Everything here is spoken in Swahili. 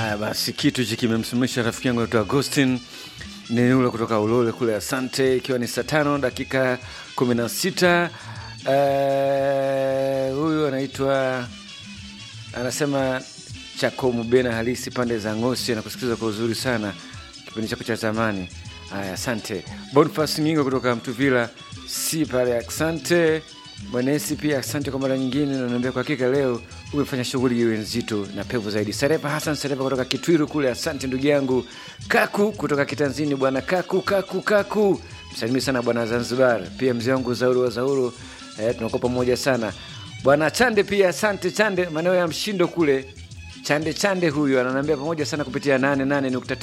Haya basi, kitu hichi kimemsimamisha rafiki yangu anaitwa Agustin ni ule kutoka Ulole kule. Asante, ikiwa ni saa tano dakika kumi na sita. Eh, huyu anaitwa anasema Chako Mubena halisi pande za Ngosi, anakusikiliza kwa uzuri sana kipindi chako cha zamani. Haya, asante. Bonifas Ngingo kutoka Mtuvila si pale, asante. Mwenesi pia asante kwa mara nyingine, nanaambia kwa hakika leo umefanya shughuli iwe nzito na pevu zaidi. Sarefa Hasan Sarefa kutoka Kitwiru kule, asante ndugu yangu. Kaku kutoka Kitanzini, bwana Kaku, Kaku, Kaku, msalimii sana bwana Zanzibar. Pia mzee wangu Zauru wa Zauru, eh, tunakuwa pamoja sana. Bwana Chande pia asante Chande, maeneo ya Mshindo kule Chande Chande huyu ananiambia pamoja sana kupitia 88.9